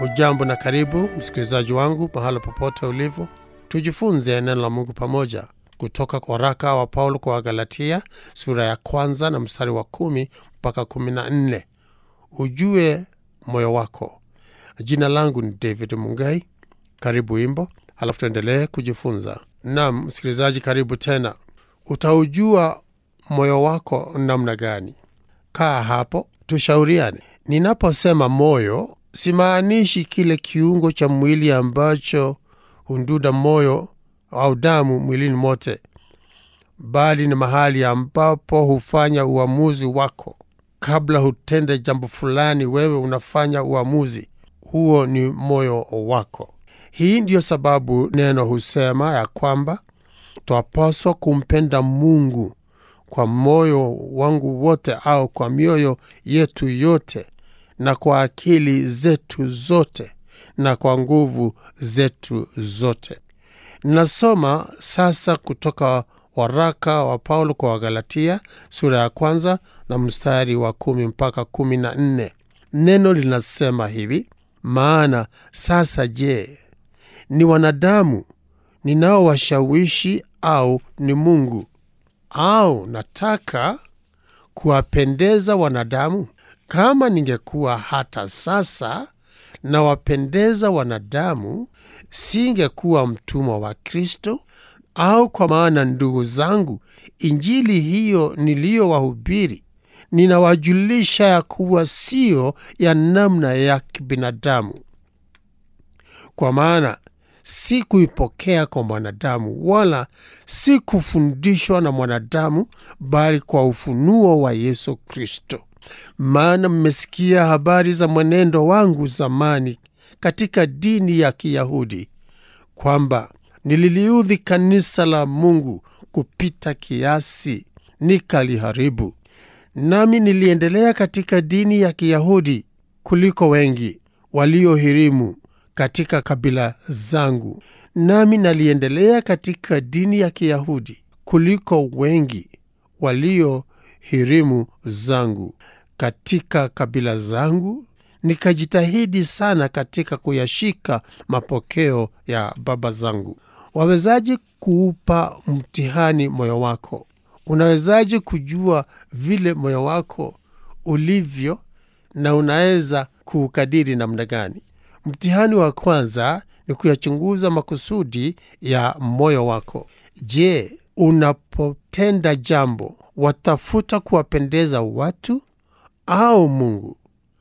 Hujambo na karibu msikilizaji wangu mahala popote ulivyo, tujifunze neno la Mungu pamoja kutoka kwa waraka wa Paulo kwa Wagalatia sura ya kwanza na mstari wa kumi mpaka kumi na nne. Ujue moyo wako. Jina langu ni David Mungai. Karibu wimbo, halafu tuendelee kujifunza. Naam msikilizaji, karibu tena. Utaujua moyo wako namna gani? Kaa hapo tushauriane. Ninaposema moyo, simaanishi kile kiungo cha mwili ambacho hunduda moyo au damu mwilini mote, bali ni mahali ambapo hufanya uamuzi wako. Kabla hutende jambo fulani, wewe unafanya uamuzi huo, ni moyo wako. Hii ndiyo sababu neno husema ya kwamba twapaswa kumpenda Mungu kwa moyo wangu wote, au kwa mioyo yetu yote, na kwa akili zetu zote, na kwa nguvu zetu zote. Nasoma sasa kutoka waraka wa Paulo kwa Wagalatia sura ya kwanza na mstari wa kumi mpaka kumi na nne. Neno linasema hivi: maana sasa, je, ni wanadamu ninaowashawishi au ni Mungu? Au nataka kuwapendeza wanadamu? Kama ningekuwa hata sasa nawapendeza wanadamu, singekuwa mtumwa wa Kristo. Au kwa maana, ndugu zangu, injili hiyo niliyowahubiri ninawajulisha ya kuwa siyo ya namna ya kibinadamu. Kwa maana si kuipokea kwa mwanadamu, wala si kufundishwa na mwanadamu, bali kwa ufunuo wa Yesu Kristo. Maana mmesikia habari za mwenendo wangu zamani katika dini ya Kiyahudi, kwamba nililiudhi kanisa la Mungu kupita kiasi, nikaliharibu. Nami niliendelea katika dini ya Kiyahudi kuliko wengi waliohirimu katika kabila zangu. Nami naliendelea katika dini ya Kiyahudi kuliko wengi waliohirimu zangu katika kabila zangu, nikajitahidi sana katika kuyashika mapokeo ya baba zangu. Wawezaje kuupa mtihani moyo wako? Unawezaje kujua vile moyo wako ulivyo na unaweza kuukadiri namna gani? Mtihani wa kwanza ni kuyachunguza makusudi ya moyo wako. Je, unapotenda jambo watafuta kuwapendeza watu au Mungu?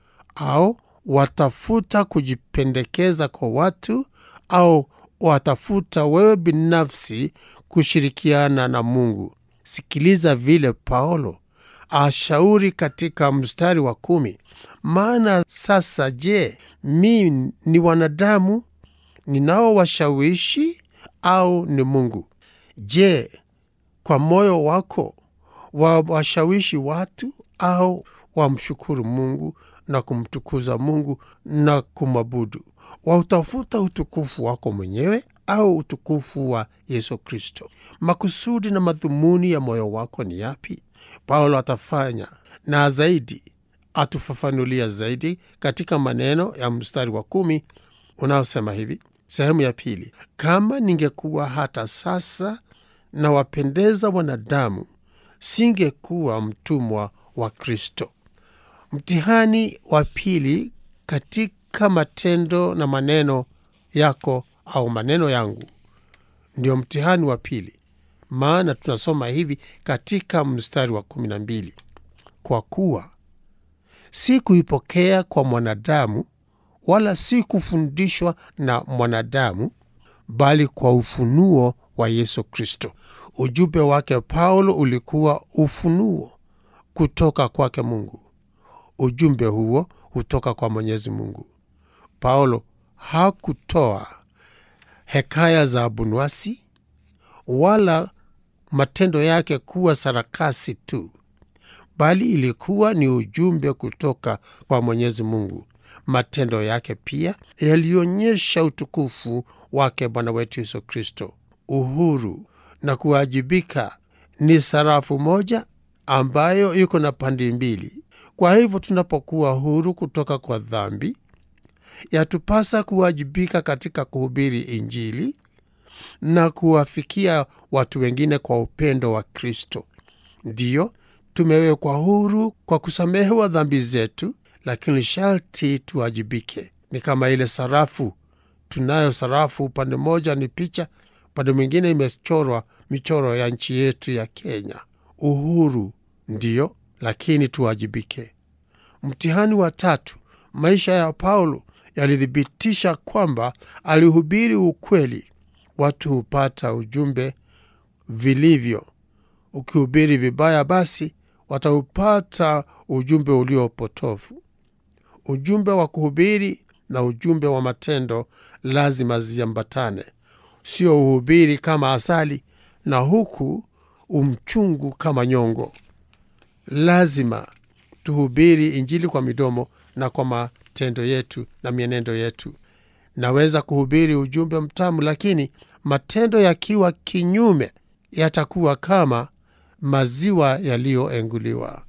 Au watafuta kujipendekeza kwa watu au watafuta wewe binafsi kushirikiana na Mungu? Sikiliza vile Paulo ashauri katika mstari wa kumi: maana sasa, je, mi ni wanadamu ninaowashawishi au ni Mungu? Je, kwa moyo wako wawashawishi watu au wamshukuru Mungu na kumtukuza Mungu na kumwabudu? Wautafuta utukufu wako mwenyewe au utukufu wa Yesu Kristo? Makusudi na madhumuni ya moyo wako ni yapi? Paulo atafanya na zaidi atufafanulia zaidi katika maneno ya mstari wa kumi unaosema hivi, sehemu ya pili: kama ningekuwa hata sasa na wapendeza wanadamu, singekuwa mtumwa wa Kristo. Mtihani wa pili katika matendo na maneno yako au maneno yangu, ndio mtihani wa pili. Maana tunasoma hivi katika mstari wa kumi na mbili kwa kuwa si kuipokea kwa mwanadamu wala si kufundishwa na mwanadamu, bali kwa ufunuo wa Yesu Kristo. Ujumbe wake Paulo ulikuwa ufunuo kutoka kwake Mungu. Ujumbe huo hutoka kwa Mwenyezi Mungu. Paulo hakutoa hekaya za abunwasi wala matendo yake kuwa sarakasi tu, bali ilikuwa ni ujumbe kutoka kwa Mwenyezi Mungu. Matendo yake pia yalionyesha utukufu wake Bwana wetu Yesu Kristo. Uhuru na kuwajibika ni sarafu moja ambayo iko na pande mbili. Kwa hivyo tunapokuwa huru kutoka kwa dhambi yatupasa kuwajibika katika kuhubiri Injili na kuwafikia watu wengine kwa upendo wa Kristo. Ndiyo, tumewekwa huru kwa kusamehewa dhambi zetu, lakini sharti tuwajibike. Ni kama ile sarafu. Tunayo sarafu, upande mmoja ni picha, upande mwingine imechorwa michoro ya nchi yetu ya Kenya. Uhuru ndiyo, lakini tuwajibike. Mtihani wa tatu, maisha ya Paulo yalithibitisha kwamba alihubiri ukweli. Watu hupata ujumbe vilivyo. Ukihubiri vibaya, basi wataupata ujumbe uliopotofu. Ujumbe wa kuhubiri na ujumbe wa matendo lazima ziambatane, sio uhubiri kama asali na huku umchungu kama nyongo. Lazima tuhubiri Injili kwa midomo na kwa matendo yetu na mienendo yetu. Naweza kuhubiri ujumbe mtamu, lakini matendo yakiwa kinyume, yatakuwa kama maziwa yaliyoenguliwa.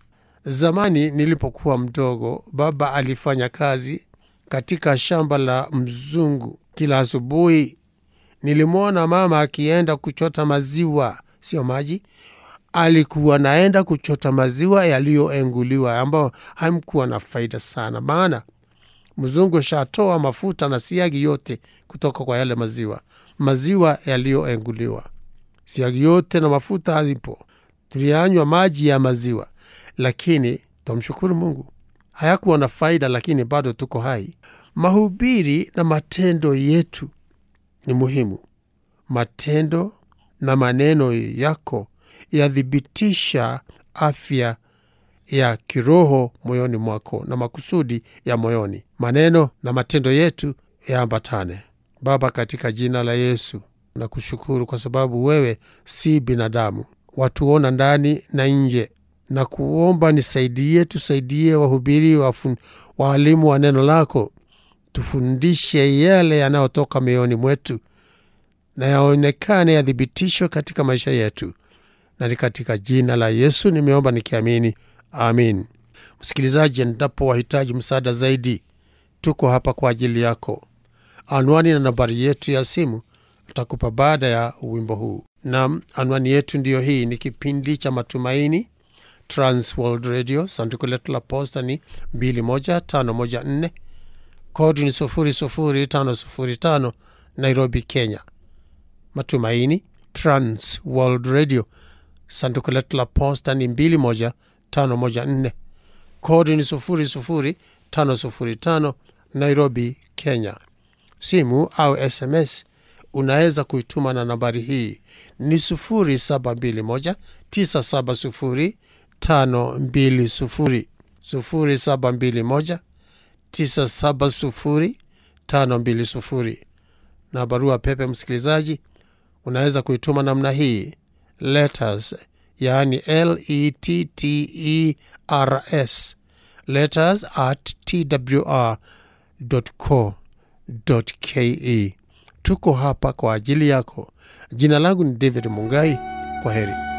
Zamani nilipokuwa mdogo, baba alifanya kazi katika shamba la mzungu. Kila asubuhi nilimwona mama akienda kuchota maziwa, sio maji. Alikuwa naenda kuchota maziwa yaliyoenguliwa, ambayo hamkuwa na faida sana, maana mzungu shatoa mafuta na siagi yote kutoka kwa yale maziwa. Maziwa yaliyoenguliwa, siagi yote na mafuta hazipo. Tulianywa maji ya maziwa, lakini twamshukuru Mungu hayakuwa na faida, lakini bado tuko hai. Mahubiri na matendo yetu ni muhimu. Matendo na maneno yako yathibitisha afya ya kiroho moyoni mwako na makusudi ya moyoni. Maneno na matendo yetu yaambatane. Baba, katika jina la Yesu nakushukuru kwa sababu wewe si binadamu, watuona ndani na nje, na kuomba nisaidie, tusaidie wahubiri, waalimu wa neno lako, tufundishe yale yanayotoka mioyoni mwetu na yaonekane, yathibitishwe katika maisha yetu, na ni katika jina la Yesu nimeomba nikiamini, amin. Msikilizaji, endapo wahitaji msaada zaidi, tuko hapa kwa ajili yako. Anwani na nambari yetu ya simu tutakupa baada ya wimbo huu. Nam, anwani yetu ndiyo hii. Ni kipindi cha Matumaini, Transworld Radio. Sanduku letu la posta ni 21514 kodi ni 00505 Nairobi, Kenya. Matumaini, Transworld Radio. Sanduku letu la posta ni 21514 kodi ni 00505 Nairobi, Kenya. Simu au SMS unaweza kuituma na nambari hii ni 0721 970 520 0721 970 520. Na barua pepe, msikilizaji, unaweza kuituma namna hii letters, yaani letters letters at twr.co.ke. Tuko hapa kwa ajili yako. Jina langu ni David Mungai. Kwa heri.